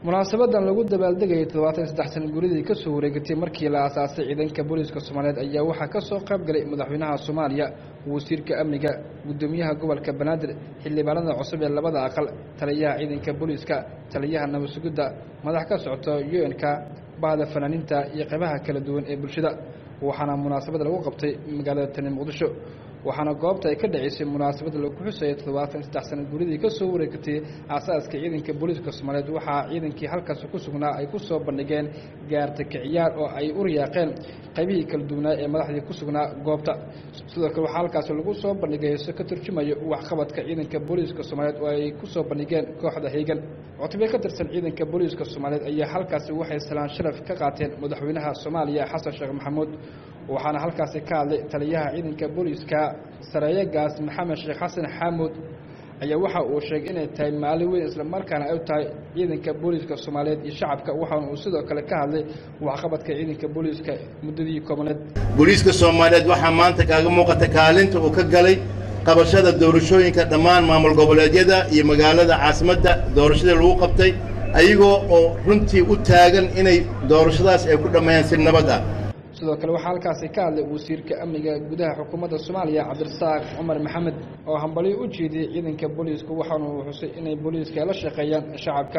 munaasabadan lagu dabaaldegayay toddobaatan saddex sana guridii kasoo wareegatay markii la aasaasay ciidanka booliiska soomaaliyeed ayaa waxaa kasoo qayb galay madaxweynaha soomaaliya wasiirka amniga guddoomiyaha gobolka banaadir xildhibaanada cusub ee labada aqal taliyaha ciidanka booliiska taliyaha nabadsugidda madax ka socota u n ka bahda fanaaniinta iyo qaybaha kala duwan ee bulshada waxaana munaasabad lagu qabtay magaalada tani muqdisho waxaana goobta ay ka dhaceysay munaasabadda lagu xusayay toddobaatan saddex sana guridii kasoo wareegatay aasaaska ciidanka booliiska soomaaliyeed waxaa ciidankii halkaasi ku sugnaa ay ku soo bandhigeen gaarta kiciyaar oo ay u riyaaqeen qaybihii kala duwanaa ee madaxdii ku sugnaa goobta sidoo kale waxaa halkaasi lagu soo bandhigay heeso ka turjumayo waxqabadka ciidanka booliiska soomaaliyeed oo ay ku soo bandhigeen kooxda heegan cutubyo ka tirsan ciidanka booliiska soomaaliyeed ayaa halkaasi waxay salaan sharaf ka qaateen madaxweynaha soomaaliya xasan sheekh maxamuud waxaana halkaasi ka hadlay taliyaha ciidanka booliiska sareeyagaas maxamed sheekh xasan xaamuud ayaa waxa uu sheegay inay tahay maalin weyn islamarkaana ay tahay ciidanka booliiska soomaaliyeed iyo shacabka waxaana uu sidoo kale ka hadlay waxqabadka ciidanka booliiska muddadii koobaneed booliiska soomaaliyeed waxaa maanta kaaga muuqata kaalinta uu ka galay qabashada doorashooyinka dhammaan maamul goboleedyada iyo magaalada caasimadda doorashadii lagu qabtay ayagoo oo runtii u taagan inay doorashadaas ay ku dhammeeyaan si nabad ah sidoo kale waxaa halkaasi ka hadlay wasiirka amniga gudaha xukuumadda soomaaliya cabdirasaaq cumar maxamed oo hambalyo u jeediyey ciidanka booliisku waxaana uu xusay inay booliiska la shaqeeyaan shacabka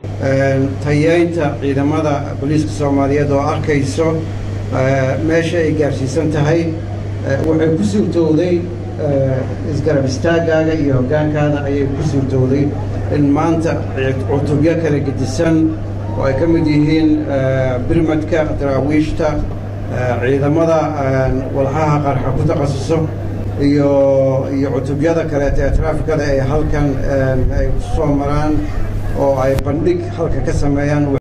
tayeynta ciidamada booliiska soomaaliyeed oo arkayso meesha ay gaarsiisan tahay waxay ku suurtowday isgarab istaagaaga iyo hoggaankaada ayay ku suurtowday in maanta cutubyo kala gedisan oo ay ka mid yihiin birmadka daraawiishta ciidamada walxaha qarxa ku takhasuso iyo iyo cutubyada kaleeta ee traafikada ay halkan ay soo maraan oo ay bandhig halka ka sameeyaan